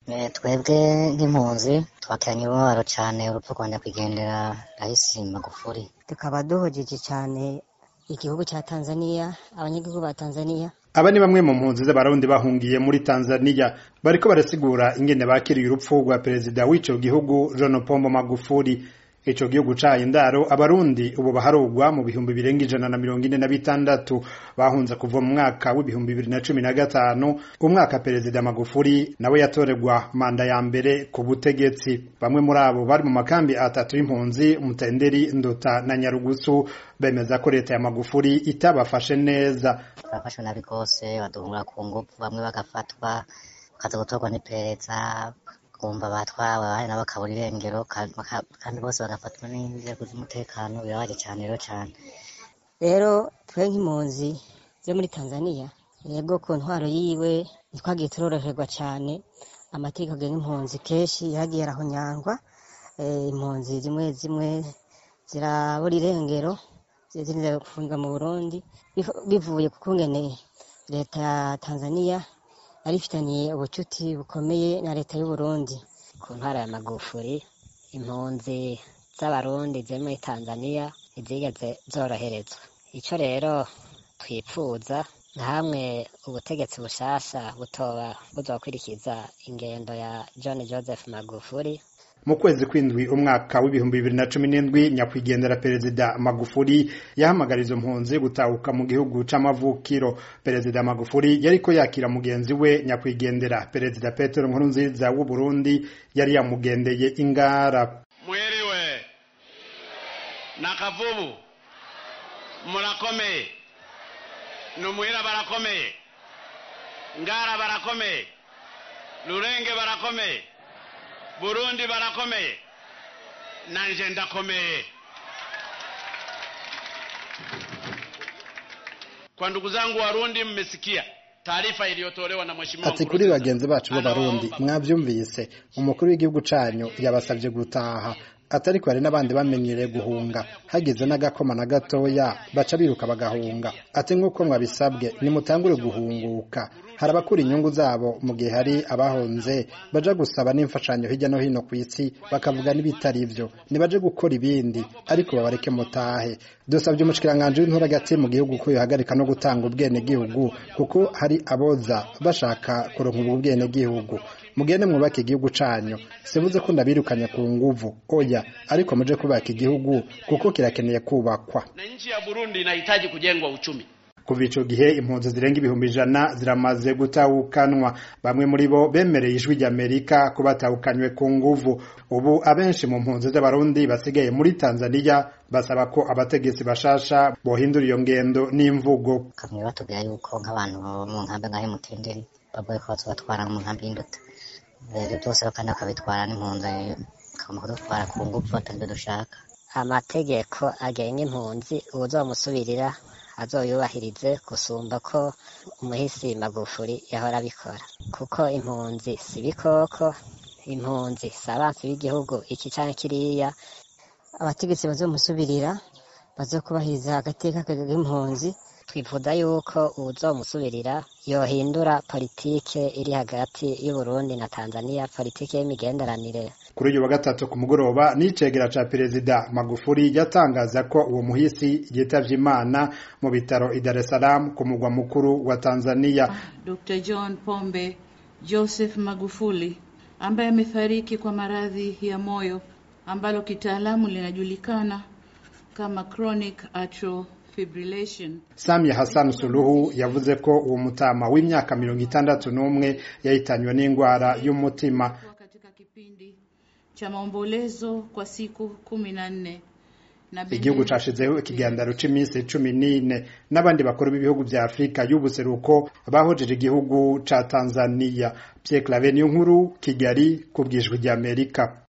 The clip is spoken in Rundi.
twebwe nk'impunzi twakiranye umubabaro cyane urupfu rwa nyakwigendera rahisi magufuri tukaba duhojeje cyane igihugu cya tanzania abanyagihugu ba tanzania aba ni bamwe mu mpunzi z'abarundi bahungiye muri tanzania bariko barasigura ingene bakiriye urupfu rwa perezida w'ico gihugu john pombo magufuri ico gihugu caye indaro abarundi ubu baharugwa mu bihumbi birenga ijana na mirongo ine na bitandatu bahunze kuva mu mwaka w'ibihumbi bibiri na cumi na gatanu umwaka perezida magufuri nawe yatoregwa manda ya mbere ku butegetsi bamwe muri abo bari mu makambi atatu y'impunzi mutenderi ndota na nyarugusu bemeza ko leta ya magufuri itabafashe neza turafashwe nabi rwose baduhura ku ngufu bamwe bagafatwa bakaza gutorwa n'iperereza kumva batwawe abandi nabo bakabura irengero kandi bose bagafatwa n'inzego z'umutekano birabaje cyane rero cyane rero twe nk'impunzi zo muri tanzania yego ku ntwaro yiwe ntitwagiye turoroherwa cyane amategeko agenga impunzi kenshi yagiye arahonyangwa impunzi zimwe zimwe zirabura irengero zirinde gufungwa mu burundi bivuye ku kungene leta ya tanzania yari ifitaniye ubucuti bukomeye na leta y'uburundi ku ntara ya magufuri impunzi z'abarundi ziri muri tanzania ntizigeze zoroherezwa icyo rero twipfuza nka hamwe ubutegetsi bushasha butoba buzokwirikiza ingendo ya john joseph magufuri mu kwezi kw'indwi umwaka w'ibihumbi bibiri na cumi n'indwi nyakwigendera perezida magufuri yahamagara izo mpunzi gutahuka mu gihugu c'amavukiro perezida magufuri yariko yakira mugenzi we nyakwigendera perezida petero nkurunziza w'u burundi yari yamugendeye ingara mwiriwe na kavubu murakomeye numuhira barakomeye ngara barakomeye rurenge barakomeye burundi barakomeye nanje ndakomeye kwa ndugu zangu warundi mmesikia taarifa iliyotolewa na mheshimiwa ati kuri bagenzi bacu b'abarundi mwavyumvise umukuru w'igihugu canyu yabasavye gutaha atariko hari n'abandi bamenyereye guhunga hagize n'agakoma na gatoya baca biruka bagahunga ati nk'uko mwabisabwe nimutangure guhunguka hari abakura inyungu zabo mu gihe hari abahunze baja gusaba n'imfashanyo hirya no hino ku isi bakavuga n'ibitari ivyo nibaje gukora ibindi ariko babareke mutahe dusabye umushikiranganji w'intura hagati mu gihugu ko yohagarika no gutanga ubwenegihugu kuko hari aboza bashaka kuronka ubwo bwenegihugu mugende mwubake igihugu canyu sivuze ko ndabirukanye ku nguvu oya ariko muje kubaka igihugu kuko kirakeneye kubakwa na nchi ya Burundi inahitaji kujengwa uchumi kuva ico gihe impunzi zirenga ibihumbi ijana ziramaze gutahukanwa bamwe muri bo bemereye ijwi ry'amerika ko batahukanywe ku nguvu ubu abenshi mu mpunzi z'abarundi basigaye muri tanzania basaba ko abategetsi bashasha bohindura iyo ngendo n'imvugo kamwe batubwira yuko nk'abantu mu nkambi ngaho mutenderi bavuye ko bazobatwara mu nkambi y'induta ibyo byose kandi bakabitwara n'impunzi bakagomba kudutwara ku ngufu atabyo dushaka amategeko agenga impunzi uwuzomusubirira azoyubahirize gusumba ko umuhisi magufuri yahora abikora kuko impunzi si ibikoko impunzi si abansi b'igihugu iki canke kiriya abategetsi bazomusubirira bazokubahiriza agateka k'impunzi twifuza yuko uwuzomusubirira yohindura politike iri hagati y'uburundi na tanzania politike y'imigenderanire kuri uyu wa gatatu ku mugoroba n'icegera ca perezida magufuri yatangaza ko uwo muhisi yitavye imana mu bitaro i dar es salaam ku mugwa mukuru wa tanzania dr john pombe joseph magufuli ambaye amefariki kwa maradhi ya moyo ambalo kitaalamu linajulikana kama chronic atrial fibrillation. Samia Hassan Suluhu yavuze ko uwo mutama w'imyaka mirongo itandatu n'umwe yahitanywe n'indwara y'umutima katika kipindi cha maombolezo kwa siku kumi na nne igihugu cashizeho ikiganiro c'iminsi cumi n'ine n'abandi bakuru b'ibihugu vya afurika y'ubuseruko bahojeje igihugu ca tanzania pierre claver niyo nkuru kigali ku bwijwi ry'amerika